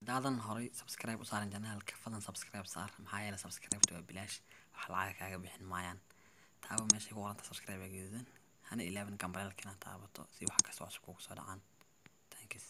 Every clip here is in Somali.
haddaadan horay subscribe u saaran janaalka fadlan subscribe saar maxaa yeelay subscribe waa bilaash wax lacag kaaga bixin maayaan taabo meeshay ku qoranta subscribe ee gaduudan hana ilaabin gambareelka inaad taabato si wax kasta cusub kugu soo dhacaan thanks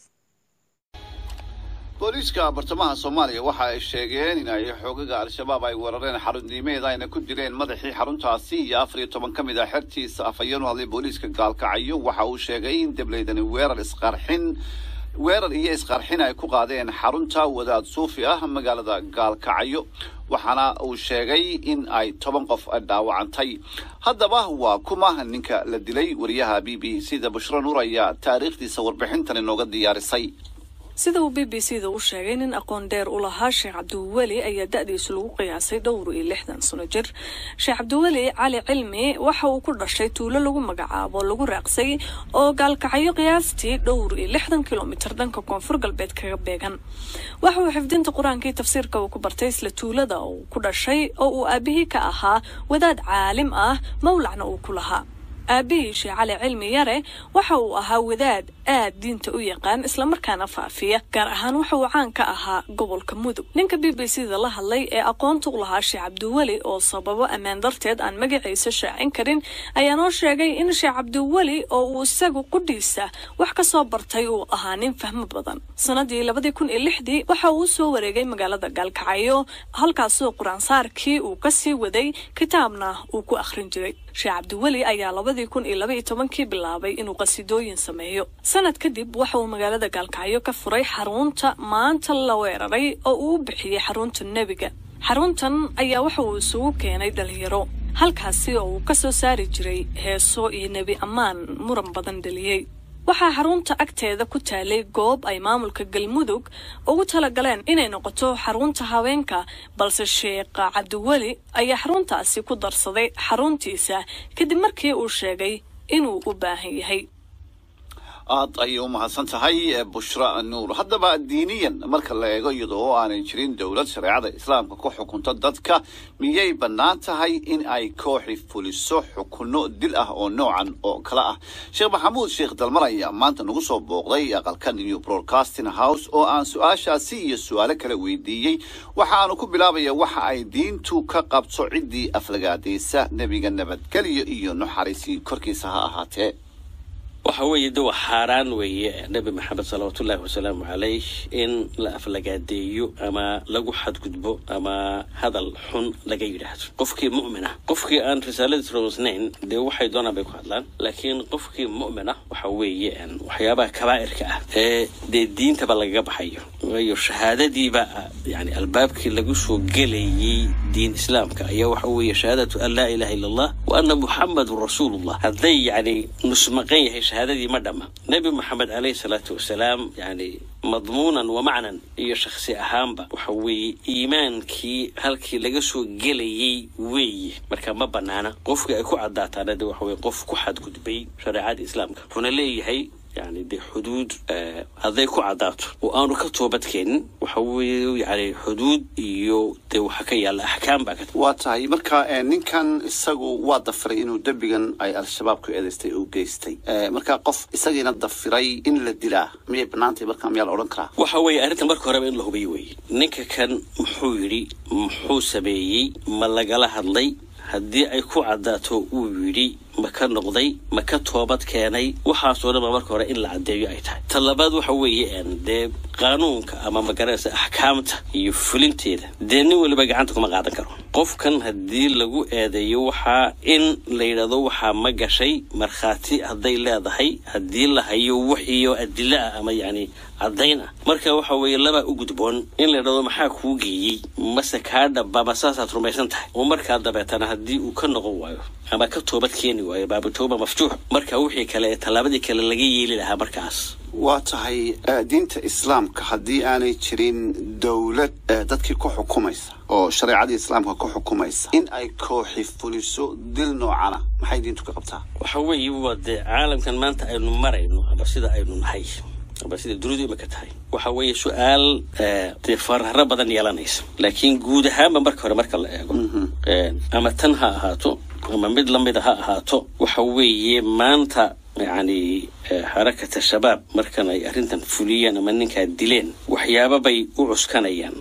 booliiska bartamaha soomaaliya waxa ay sheegeen in ay xoogaga al-shabaab ay weerareen xarunnimeed ayna ku dileen madaxii xaruntaasi iyo afar iyo toban ka mid ah xertiisa afhayeen u hadlay booliiska gaalkacyo waxa uu sheegay in debleydani weerar isqarxin weerar iyo isqarxin ay ku qaadeen xarunta wadaad suufi ah magaalada gaalkacyo waxaana uu sheegay in ay toban qof dhaawacantay haddaba waa kuma ninka la dilay wariyaha b b c da bushro nuur ayaa taariikhdiisa warbixintan inooga diyaarisay sida uu b b c da u sheegay nin aqoon dheer u lahaa sheekh cabdiweli ayaa da-diisu lagu qiyaasay dhowr iyo lixdan sano jir sheekh cabdiweli cali cilmi waxa uu ku dhashay tuulo lagu magacaabo lagu raaqsay oo gaalkacyo qiyaastii dhowr iyo lixdan kilomitir dhanka koonfur galbeed kaga beegan waxa uu xifdinta qur-aankii tafsiirka uu ku bartay isla tuulada uu ku dhashay oo uu aabihii ka ahaa wadaad caalim ah mawlacna uu ku lahaa aabihii sheekh cali cilmi yare waxa uu ahaa wadaad aad diinta u yaqaan islamarkaana faafiya gaar ahaan waxa uu caan ka ahaa gobolka mudug ninka b b c da la hadlay ee aqoonta u lahaa sheekh cabdiweli oo sababo ammaan darteed aan magaciisa shaacin karin ayaa noo sheegay in sheekh cabdiweli oo uu isagu qudhiisa wax ka soo bartay uu ahaa nin fahmo badan sanadii labadii kun iyo lixdii waxa uu soo wareegay magaalada gaalkacyo halkaasoo qur-aansaarkii uu kasii waday kitaabna uu ku akhrin jiray sheekh cabdiweli ayaa labadii kun iyo laba iyo tobankii bilaabay inuu qasidooyin sameeyo sanad kadib waxa uu magaalada gaalkacyo ka furay xarunta maanta la weeraray oo uu u bixiyey xarunta nebiga xaruntan ayaa waxa uu isugu keenay dhalinyaro halkaasi oo uu ka soo saari jiray heeso iyo nebi ammaan muran badan dhaliyey waxaa xarunta agteeda ku taalay goob ay maamulka galmudug ugu talagaleen inay noqoto xarunta haweenka balse sheekha cabdiweli ayaa xaruntaasi ku darsaday xaruntiisa kadib markii uu sheegay inuu u baahan yahay aad ayay u mahadsan tahay bushra nuur haddaba diiniyan marka la eego iyadoo aanay jirin dowlad shareecada islaamka ku xukunta dadka miyay bannaan tahay in ay kooxi fuliso xukunno dil ah oo noocan oo kale ah sheekh maxamuud sheekh dalmar ayaa maanta nagu soo booqday aqalka new broadcasting house oo aan su-aashaasi iyo su-aalo kale weydiiyey waxaanu ku bilaabaya waxa ay diintu ka qabto ciddii aflagaadaysa nebiga nabadgelyo iyo naxariisi korkiisa ha ahaatee waxa weeye de waa xaaraan weeye nebi maxamed salawaatullaahi wasalaamu calayh in la aflagaadeeyo ama lagu xadgudbo ama hadal xun laga yidhaahdo qofkii mu'mina qofkii aan risaaladiis rumaysnayn dee waxay doonaan bay ku hadlaan laakiin qofkii mu'mina waxa weeye waxyaabaha kabaa'irka ah ee dee diintaba lagaga baxayo waayo shahaadadiiba yani albaabkii lagu soo gelayey diin islaamka ayaa waxa weeye shahaadatu an laa ilaha illa allah wa anna muxamadun rasuulullah hadday yani nusmaqan yahay shahaadadii ma dhamma nebi moxamed caleyhi salaatu wasalaam yani madmuunan wa macnan iyo shakhsi ahaanba waxa weeye iimaankii halkii laga soo gelayey weeye marka ma banaana qofkii ay ku caddaataana de waxa weye qof ku xadgudbay shareecada islaamka wuxuuna leeyahay yani dee xuduud hadday ku caddaato oo aanu ka toobadkeenin waxa weeye yani xuduud iyo dee waxa ka yaalla axkaam baa ka waa tahay marka ninkan isagu waa dafiray inuu dembigan ay al-shabaab ku eedaystay uu geystay marka qof isagiina dafiray in la dilaa miyay bannaantahay marka miyaa la odhan karaa waxa weeye arrintan marka horeba in la hubiyo weeye ninka kan muxuu yidhi muxuu sameeyey ma lagala hadlay haddii ay ku caddaato uu yidhi ma ka noqday ma ka toobad keenay waxaasoo dhan ba marka hore in la caddeeyo ay tahay ta labaad waxa weeye dee qaanuunka ama magaranaysa axkaamta iyo fulinteeda dee nin weliba gacanta kuma qaadan karo qofkan haddii lagu eedeeyo waxaa in la yidhahdo waxaa ma gashay markhaati hadday leedahay haddii la hayo wixiyo adilo ah ama yacni caddayn ah marka waxa weeye labaa u gudboon in la yidhahdo maxaa kuu geeyey mase kaa dhaba ma saasaad rumaysan tahay oo markaa dabeetana haddii uu ka noqon waayo ama ka toobad keeni waayo baabutooba maftuux marka wixii kale ee tallaabadii kale laga yeeli lahaa markaas waa tahay diinta islaamka haddii aanay jirin dowlad dadkii ku xukumaysa oo shareecadii islaamka ku xukumaysa in ay kooxi fuliso dil noocana maxay diintu ka qabtaa waxa weeye waa dee caalamkan maanta aynu marayno ama sida aynu nahay ama sida dunidu imika tahay waxa weeye su-aal dee fararo badan yeelanaysa laakiin guud ahaanba marka hore marka la eego ama tan ha ahaato ama mid lamida ha ahaato waxa weeye maanta yacni xarakata shabaab markan ay arrintan fuliyeen ama ninkaa dileen waxyaaba bay u cuskanayaan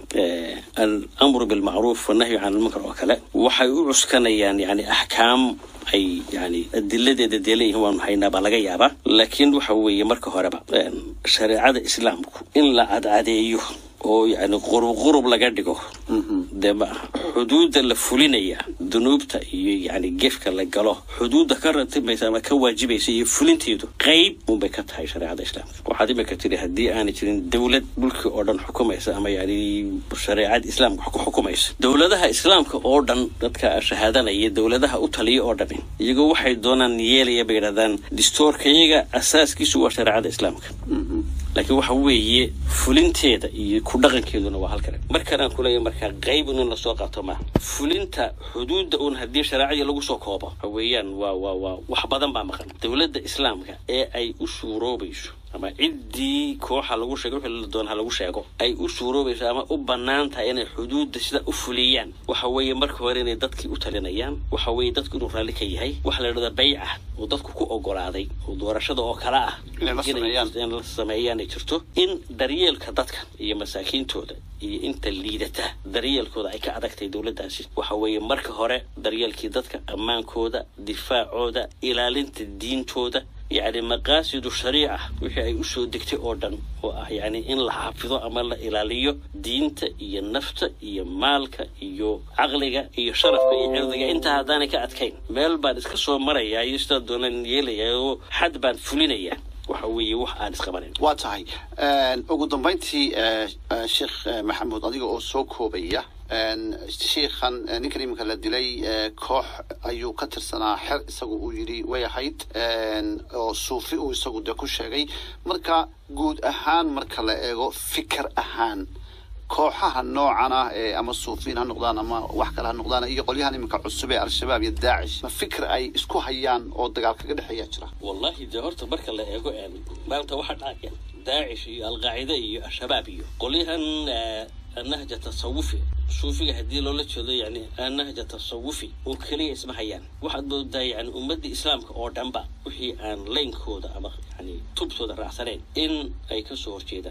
alamru bilmacruuf wannahyu can almunkar oo kale waxay u cuskanayaan yani axkaam ay yani adiladeeda dee leeyihiin waanu haynaa baa laga yaabaa laakiin waxa weeye marka horeba shareecada islaamku in la cadcadeeyo oo yani qurub qurub laga dhigo dee ma aha xuduudda la fulinaya dunuubta iyo yani gefka la galo xuduudda ka ratimaysa ama ka waajibaysa iyo fulinteedu qayb unbay ka tahay shareecada islaamka waxaad imika tiri haddii aanay jirin dowlad dhulkii oo dhan xukumaysa ama yani shareecada islaamka wax ku xukumaysa dowladaha islaamka oo dhan dadka shahaadanaya dowladaha u taliya oo dhami iyagoo waxay doonaan yeelaya bay yidhahdaan distoorkayaga asaaskiisu waa shareecada islaamka laakiin waxa weeye fulinteeda iyo ku dhaqankeeduna waa halkale markanaan kuleeya markaa qayb inun lasoo qaato maaha fulinta xuduudda uun haddii shareecadii lagu soo koobo waxa weeyaan waa waa waa wax badan baa maqan dowladda islaamka ee ay u suuroobayso ama ciddii kooxa lagu sheego wixii la doona ha lagu sheego ay u suuroobayso ama u bannaan tahay inay xuduudda sida u fuliyaan waxa weeye marka hore inay dadkii u talinayaan waxa weeye dadku inuu raalli ka yahay waxa la yidhahda bayca oo dadku ku ogolaaday oo doorashada oo kale ah Inay la sameeyaan. in la sameeyaan ay jirto in daryeelka dadka iyo masaakiintooda iyo inta liidata daryeelkooda ay ka adagtahay dowladdaasi waxa weeye marka hore daryeelkii dadka ammaankooda difaacooda ilaalinta diintooda yacni maqaasidu shariica wixii ay usoo degtay oo dhan oo ah yacni in la xafido ama la ilaaliyo diinta iyo nafta iyo maalka iyo caqliga iyo sharafka iyo cirdiga intaa haddaanay ka adkayn meel baan iska soo marayaa iyo sidaa doonaan yeelayaa oo xad baan fulinayaa waxa weeye wax aan isqabanayn waa tahay Een, ugu dambayntii eh, eh, sheekh eh, maxamuud adiga oo soo koobaya een, sheikhan eh, ninkan iminka la dilay eh, koox ayuu ka tirsanaa xer isagu uu yidhi way ahayd een, oo suufi uu isagu de ku sheegay marka guud ahaan marka la eego fikir ahaan kooxaha noocan ah ee ama suufiin ha noqdaan ama wax kale ha noqdaan iyo qolyahan iminka cusub ee al-shabaab iyo daacish ma fikir ay isku hayaan oo dagaal kaga dhexeeya jira wallahi dee horta marka la eego een, maanta waxa dhacaya daacish iyo alqaacida iyo al-shabaab iyo qolyahan eh, annahja tasawufi suufiga haddii loola jeedo yani annahja tasawufi oo keliya isma hayaan waxaad moodaa yani ummadda islaamka oo dhanba wixii aan laynkooda ama yani tubtooda raacsanayn in ay ka soo horjeedaan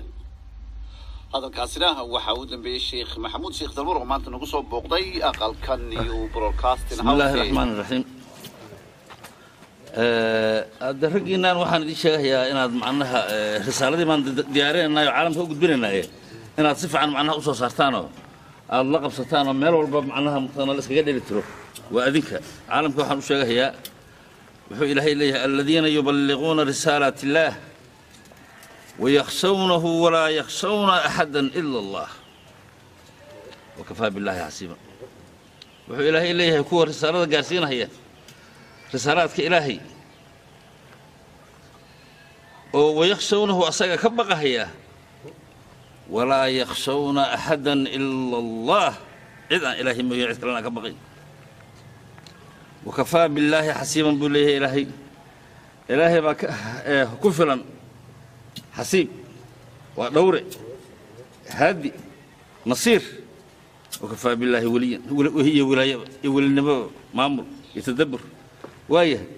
hadalkaasina waxaa u dambeeyey sheekh maxamuud sheekh dalmar oo maanta nagu soo booqday aqalkan iyo broadcasting بسم الله house ee- الرحمن الرحيم hadda raggiinaan waxaan idiin sheegayaa inaad macnaha eh, risaaladii baan di- diyaarinaynaayo caalamka u gudbinaynaaye inaad si fiican macnaha usoo saartaanoo aad la qabsataanoo meel walba macnaha mataqaana la iskaga dheli tiro waa adinka caalamka waxaan u sheegayaa wuxuu ilaahay leeyahay aladiina yuballiquuna risaalaati illaah wayakhshawnahu walaa yakhshawna axada ila allah wakafaa billaahi xasiiba wuxuu ilaahay leeyahay kuwa risaalada gaarsiinaya risaalaadka ilaahay oo wayakhshawnahu asaga ka baqahaya walaa yakhshawna axadan ila allah cid aan ilaahay mooye cid kalena ka baqay wakafaa billaahi xasiiban buu leeyahay ilaahay ilaahay baa ka- eh, ku filan xasiib waa dhowre haadi nasiir wakafaa billaahi weliyan weli- iyo wilaayaba iyo welinimaba maamul iyo tadabbur waayahay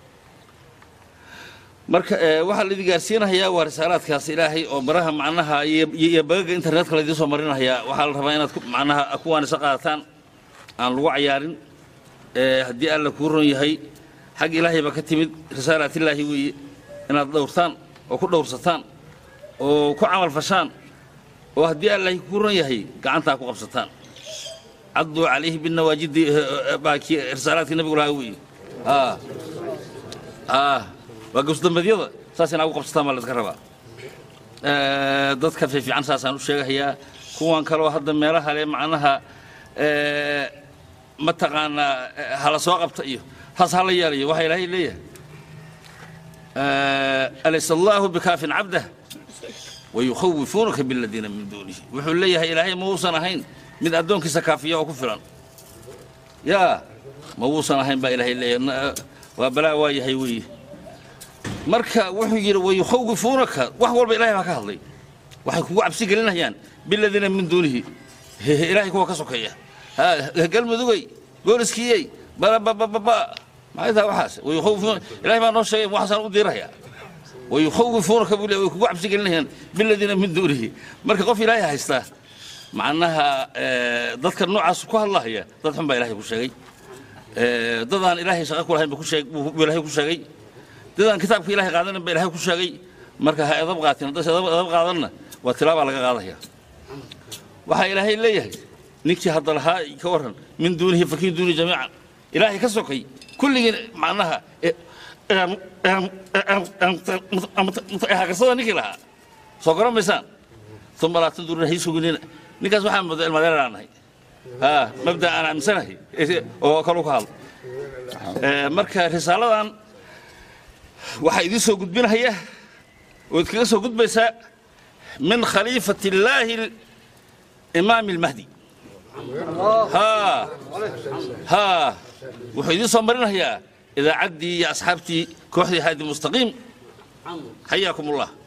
marka eh, waxaa laidin gaarsiinahayaa waa risaalaadkaas ilaahay oo baraha macnaha iyo iyo iyo bagaga internetka laidiin soo marinahayaa waxaa la rabaa inaad ku- macnaha kuwaan isa qaadataan aan lagu cayaarin Eh, haddii alla kuu ron yahay xag ilaahay baa ka timid risaalaatillaahi weeye inaad dhowrtaan oo ku dhowrsataan oo ku camal fashaan oo haddii allahi kuu ron yahay gacantaa ku qabsataan cadduu calayhi binawaajidi baa kii risaalaadkii nabigu lahaa weeye aa aa waa gowsdambeedyada saas inaa ugu qabsataan baa la iska rabaa Eh, dadka fiifiican saasaan u sheegahayaa kuwan kaloo hadda meelaha le macnaha eh, mataqaanaa eh, hala soo qabta iyo haas hala yeelayo waxaa ilaahay leeyahay Eh, alaysa allaahu bikaafin cabdah wayukhawifuunaka biladiina min duunihi wuxuu leeyahay ilaahay ma uusan ahayn mid addoonkiisa kaafiya oo ku filan yaa ma uusan ahayn baa ilaahay leeyahay Na- waa balaa waa yahay weeye marka wuxuu yidhi wayukhawifuunaka wax walba ilaahay baa ka hadlay waxay kugu cabsi gelinayaan biladiina min duunihi Hehe, ilaahay kuwa ka sokeeya Ha, galmudugay gooliskiyey bababababa maxay tahay waxaas wayukhawifuuna ilahay baa noo sheegay waxaasaan u diirayaa wayukhawifuunaka buu le way kugu cabsi gelinayaan biladiina min duunihi marka qof ilaahay haystaa macnaha dadka noocaas ku hadlahaya dad xun baa ilahay ku sheegay dadaan ilaahay shaqo ku lahayn buu ilaahay ku sheegay dadaan kitaabka ilahay qaadanin baa ilahay ku sheegay marka ha edab qaatin haddayse edab qaadanna waa tilaabaa laga qaadaya waxaa ilaahay leeyahay ninkii hadda lahaa ka warran min duunihi fakin duuni jamiican ilaahay ka sokay kulligiin macnaha hagarsada ninkii lahaa soo garan maysaan uma laa tanduruna hay suginina ninkaas waxaan moodaa ilmadeer aan nahay ha mabda aan aaminsanahay oo kalu ka hadlo marka risaaladan waxaa idiin soo gudbinaya oo idkaga soo gudbaysaa min khaliifati illaahi imaam almahdi ha ha wuxuu idiin soo marinayaa idaacaddii iyo asxaabtii kooxdii haadi mustaqiim xayaakum ullah